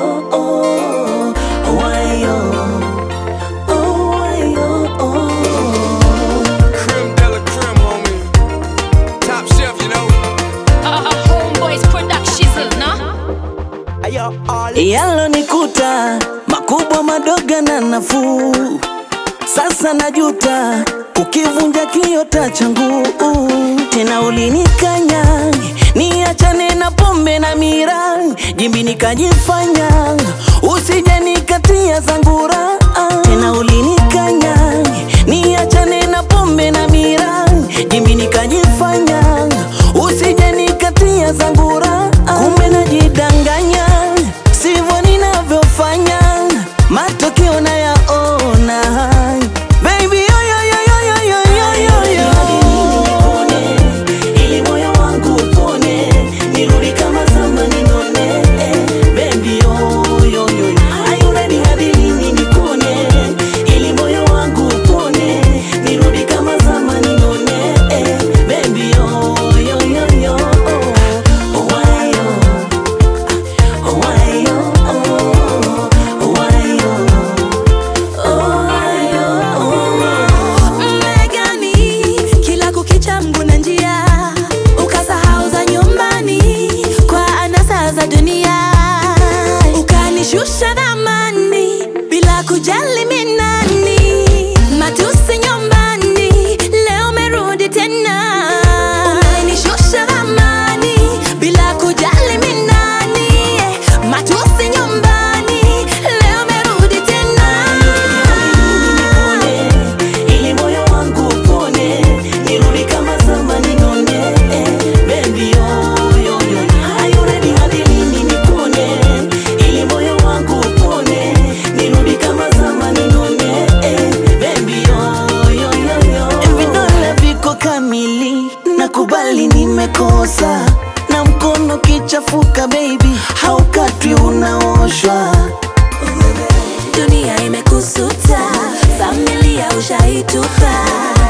oh, oh, why, oh, oh, why, oh, oh. Creme de la creme, homie. Top shelf, you know. Uh, Homeboys Production, no? Yalonikuta makubwa madogo na nafuu, sasa najuta ukivunja kiota changu. Tena ulinikanya niachane na pombe na mira, jimbi nikajifanya usije nikatia zangura. Tena ulinikanya niachane na pombe na mira, jimbi nikajifanya usije nikatia zangura. Kumbe najidanganya sivyo ninavyofanya, matokeo nayaona. Baby, yo, yo, yo, yo, yo, yo, yo, yo, yo. Ili moyo wangu upone, nirudi kama zamani none. Baby, yo, yo, yo, yo. Are you ready hadi lini nikone? Ili moyo wangu upone, nirudi kama zamani none. Baby, yo, yo, yo, yo. Oh, why, yo? Why, yo? Oh, why, yo? Oh, why, yo? Mmegani kila kukicha mguna njia, ukasahau za nyumbani kwa anasa za dunia, ukanishusha dhamani bila kujali mimi nani, matusi nyumbani, leo umerudi tena, umenishusha dhamani bila kujali mimi nani, matusi nyumbani, leo umerudi tena. Ili moyo wangu upone, nirudi kama zamani none. Baby, yo, yo, yo. Are you ready hadi lini nikone? Ili moyo wangu upone, nirudi kama zamani none. Baby, yo, yo, yo, yo. Vidole viko kamili, nakubali nimekosa na mkono kichafuka baby, haukatwi unaoshwa dunia imekusuta, familia ushaitupa,